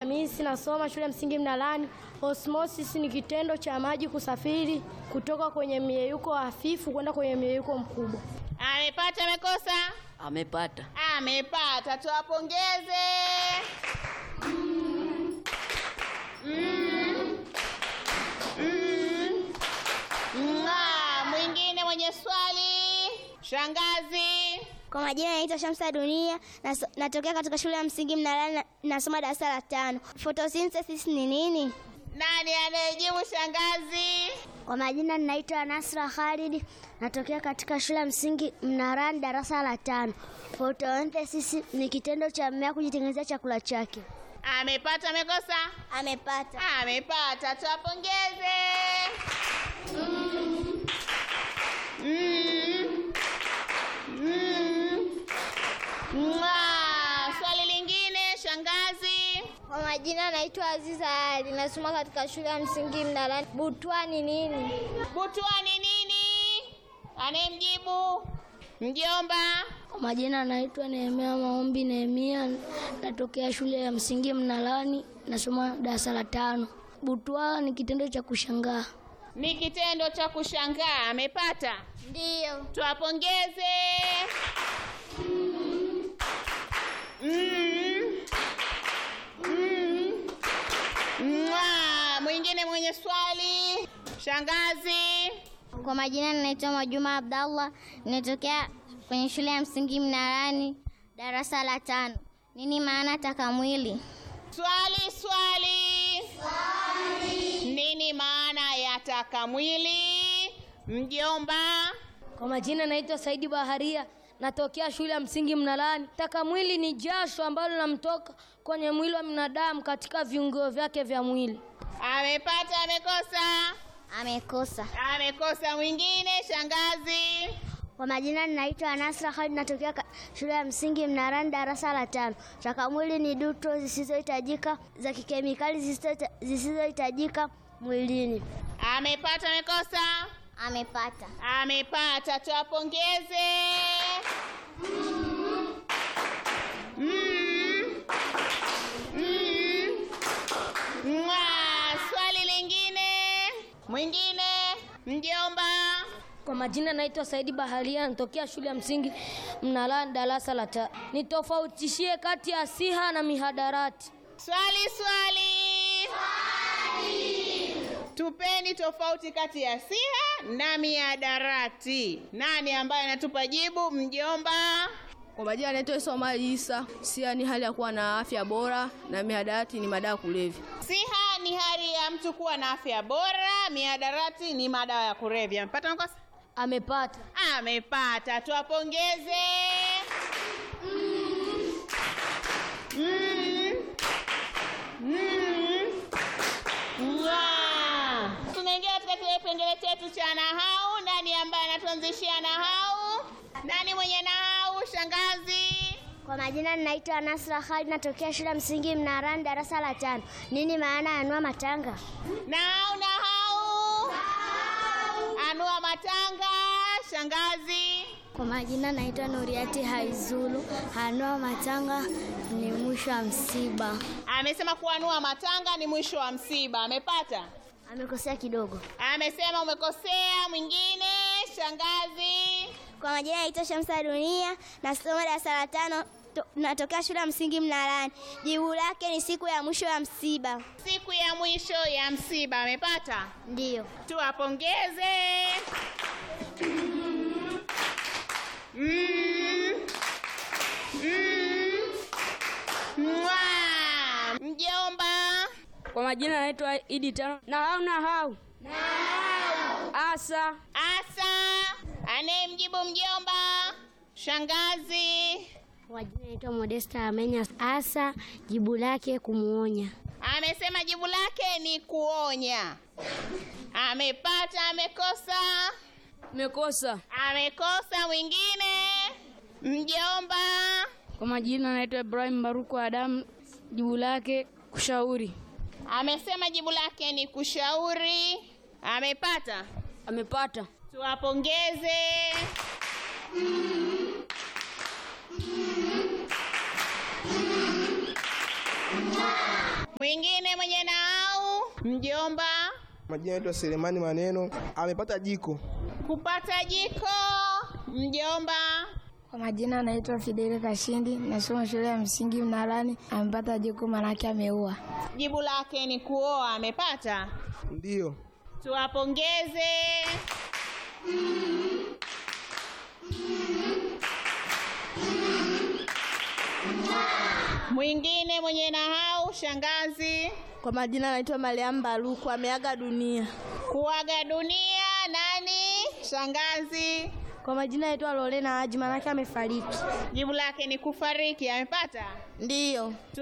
Hamisi, nasoma shule ya msingi Mnalani. Osmosis ni kitendo cha maji kusafiri kutoka kwenye mieyuko hafifu kwenda kwenye mieyuko mkubwa. Amepata amekosa? Amepata. Amepata, tuwapongeze. Mm. Mm. Mwaa, mwingine mwenye swali, shangazi. Kwa majina naitwa Shamsa Dunia, nas- natokea katika shule ya msingi Mnalani, na- nasoma darasa la tano. Photosynthesis ni nini? Nani anayejibu shangazi? Kwa majina ninaitwa Nasra Khalid, natokea katika shule ya msingi Mnarani, darasa la tano. Photosynthesis ni kitendo cha mmea kujitengenezea chakula chake. Amepata amekosa? Amepata. Amepata, tuwapongeze. Mm. Mm. Mm. Mwaa, swali lingine shangazi. Kwa majina naitwa Aziza Ali, nasoma katika shule ya msingi Mnarani. Butwa ni nini? Butwa ni nini? Anayemjibu mjomba. Kwa majina naitwa Nehemia Maombi Nehemia, natokea shule ya msingi Mnalani, nasoma darasa la tano. Butwaa ni kitendo cha kushangaa. Ni kitendo cha kushangaa. Amepata, Ndiyo. tuwapongeze. Mm. Mm. Mwaa, mwingine mwenye swali shangazi. Kwa majina ninaitwa Mwajuma Abdallah, ninatokea kwenye shule ya msingi Mnarani, darasa la tano. Nini maana takamwili? Swali, swali. Nini maana ya takamwili? Mjomba. Kwa majina naitwa Saidi Baharia, natokea shule ya msingi Mnalani. Takamwili ni jasho ambalo linamtoka kwenye mwili wa binadamu katika viungo vyake vya mwili. Amepata, amekosa? Amekosa. Amekosa. Mwingine shangazi. Kwa majina ninaitwa Nasra Khalid, natokea ka- shule ya msingi Mnarani, darasa la tano. Takamwili ni duto zisizohitajika za kikemikali zisizo- zisizohitajika mwilini. Amepata, amekosa? Amepata. Amepata, tuwapongeze. Mm. Mm. Mwaa, swali lingine. Mwingine mjomba. Kwa majina naitwa Saidi Baharia, natokea shule ya msingi Mnalani, darasa la tano. Nitofautishie kati ya siha na mihadarati. Swali, swali. Tupeni tofauti kati ya siha na miadarati. Nani ambaye anatupa jibu? Mjomba. Kwa majina anaitwa Isa Omari Isa. Sia ni hali ya kuwa na afya bora na mihadarati ni madawa ya kulevya. Siha ni hali ya mtu kuwa na afya bora, miadarati ni madawa ya kulevya. Amepata makosa? Amepata. Amepata, tuwapongeze. Mm. Mm. Mwaa. Tunaingia katika kile kipengele chetu cha nahau. Nani ambaye anatuanzishia nahau? Nani mwenye nahau? Shangazi. Kwa majina ninaitwa Nasra Khalid, natokea shule ya msingi Mnarani, darasa la tano. Nini maana ya anua matanga? Nahau, nahau. Anua matanga. Shangazi. Kwa majina naitwa Nuriati Haizulu. Anua matanga ni mwisho wa msiba. Amesema kuanua matanga ni mwisho wa msiba. Amepata? Amekosea kidogo. Amesema umekosea. Mwingine shangazi. Kwa majina naitwa Shamsa Dunia, nasoma darasa la tano, to- natokea shule ya msingi Mnarani. Jibu lake ni siku ya mwisho ya msiba. Siku ya mwisho ya msiba. Amepata? Ndiyo. Tuwapongeze. Mm. Mm. Mwaa. Mjomba. Kwa majina anaitwa Idi Tano. Nahau nahau. Nahau. Asa. Asa. Anayemjibu mjomba. Shangazi. Kwa majina naitwa Modesta Amenya. Asa, jibu lake kumuonya. Amesema jibu lake ni kuonya. Amepata, amekosa? Mekosa. Amekosa. Mwingine mjomba. Kwa majina anaitwa Ibrahim Baruku Adamu. Jibu lake kushauri. Amesema jibu lake ni kushauri. Amepata. Amepata. Tuwapongeze. Mwingine mwenye nahau, mjomba. Majina yetu Selemani Maneno amepata jiko. Kupata jiko, mjomba. Kwa majina anaitwa Fideli Kashindi, nasoma shule ya msingi Mnalani. Amepata jiko manake ameua. Jibu lake ni kuoa, amepata. Ndiyo. Tuwapongeze. Mwingine mwenye nahau, shangazi. Kwa majina anaitwa Mariam Baruku, ameaga dunia. Kuaga dunia, nani? Shangazi. Kwa majina anaitwa Lorena Haji, manake amefariki. Jibu lake ni kufariki, amepata. Ndiyo.